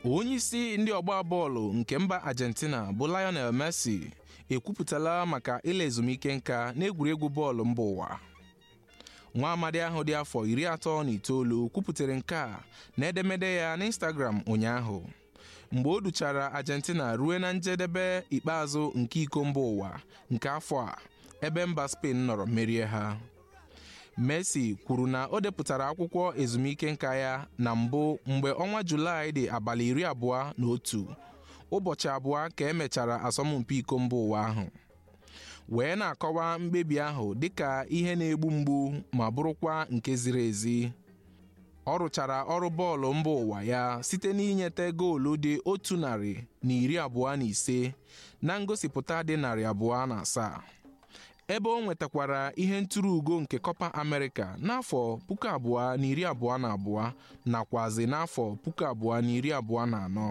onye isi ndị ọgba bọọlụ nke mba Argentina bụ Lionel Messi ekwupụtala maka ịla ezumike nka n'egwuregwu bọọlụ mba ụwa nwa amadi ahụ dị afọ iri atọ na itoolu kwupụtara nke a n'edemede ya n'Instagram ụnyaahụ mgbe o duchara Argentina ruo na njedebe ikpeazụ nke iko mba ụwa nke afọ a ebe mba Spain nọrọ merie ha Messi kwuru na o depụtara akwụkwọ ezumike nka ya na mbụ mgbe ọnwa Julaị dị abalị iri abụọ na otu ụbọchị abụọ ka emechara asọmpi iko mba ụwa ahụ wee na-akọwa mkpebi ahụ dịka ihe na-egbu mgbu ma bụrụkwa nke ziri ezi ọ rụchara ọrụ bọọlụ mba ụwa ya site n'inyete goolu dị otu narị na iri abụọ na ise na ngosipụta dị narị abụọ na asaa ebe o nwetakwara ihe ntụrụ ugo nke Copa America n'afọ puku abụọ na iri abụọ na abụọ nakwazi n'afọ puku abụọ na iri abụọ na anọ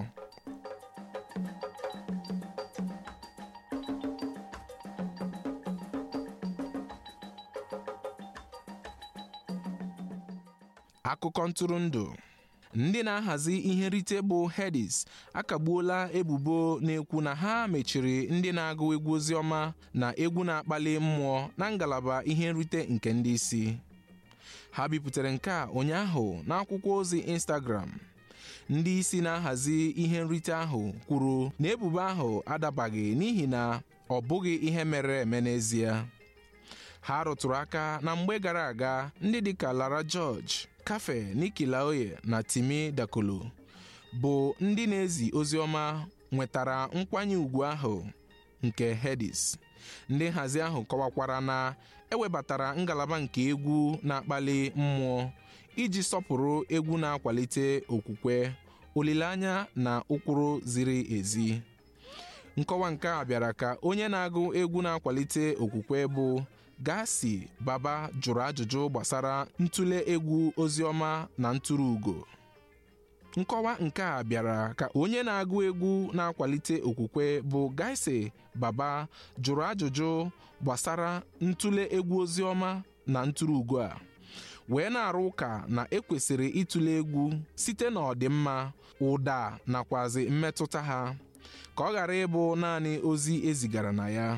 akụkọ ntụrụndụ ndị na-ahazi ihe nrite bụ Hedis akagbuola ebubo na-ekwu na ha mechiri ndị na-agụ egwu oziọma na egwu na-akpali mmụọ na ngalaba ihe nrite nke ndị isi ha bipụtara nke a ụnyaahụ n'akwụkwọ ozi Instagram ndị isi na-ahazi ihe nrite ahụ kwuru na ebubo ahụ adabaghị n'ihi na ọ bụghị ihe mere eme n'ezie ha rụtụrụ aka na mgbe gara aga ndị dịka Lara George Cafe Niki Laoye na Timi Dakolo bụ ndị na-ezi ozi ọma nwetara nkwanye ùgwù ahụ nke Hedis ndị nhazi ahụ kọwakwara na ewebatara ngalaba nke egwu na-akpali mmụọ iji sọpụrụ egwu na-akwalite okwukwe olileanya na ụkpụrụ ziri ezi nkọwa nke a bịara ka onye na-agụ egwu na-akwalite okwukwe bụ Gasi Baba jụrụ ajụjụ gbasara ntụle egwu oziọma na ntụrụ ugo nkọwa nke a bịara ka onye na-agụ egwu na-akwalite okwukwe bụ Gasi Baba jụrụ ajụjụ gbasara ntụle egwu oziọma na ntụrụ ugo a wee na-arụ ụka na ekwesịrị ịtụle egwu site n'ọdịmma ụda nakwazi mmetụta ha ka ọ ghara ịbụ naanị ozi ezigara na ya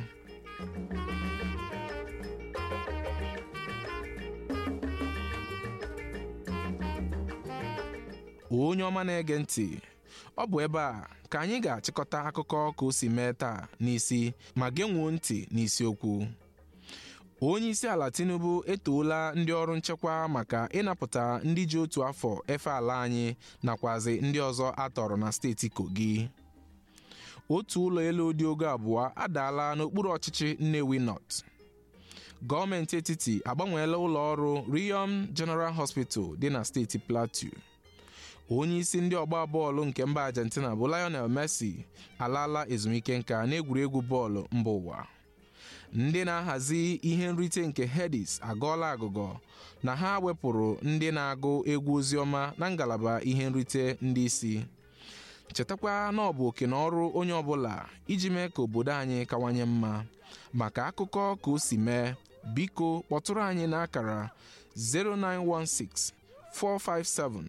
onye ọma na-ege ntị ọ bụ ebe a ka anyị ga-achịkọta akụkọ ka o si mee taa n'isi ma genwuo ntị n'isiokwu onye isi ala Tinubu etoola ndị ọrụ nchekwa maka ịnapụta ndị ji otu afọ efe ala anyị nakwazi ndị ọzọ atọrọ na steeti Kogi otu ụlọ elu dị ogo abụọ adaala n'okpuru ọchịchị Nnewi North gọọmenti etiti agbanweela ụlọ ọrụ Riyom General Hospital dị na steeti Plateau onye isi ndị ọgba bọọlụ nke mba Argentina bụ Lionel Messi alaala ezumike nka n'egwuregwu bọọlụ mba ụwa ndị na-ahazi ihe nrite nke Hedis agọọla agụgọ na ha wepụrụ ndị na-agụ egwu oziọma na ngalaba ihe nrite ndị isi chetakwa na ọ bụ oke na ọrụ onye ọbụla iji mee ka obodo anyị kawanye mma maka akụkọ ka o si mee biko kpọtụrụ anyị n'akara 0916 457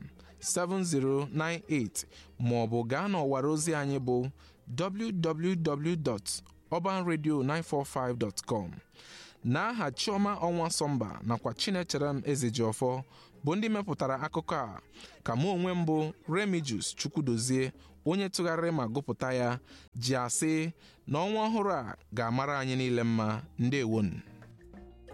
7098 ma ọ bụ gaa n'ọwara ozi anyị bụ www.urbanradio945.com n'aha Chioma Ọnwa Sọmba nakwa Chinecherem Ezejiọfọ bụ ndị mepụtara akụkọ a ka mụ onwe m bụ Remijus Chukwudozie onye tụgharịrị ma gụpụta ya ji asị na ọnwa ọhụrụ a ga-amara anyị niile mma ndewonu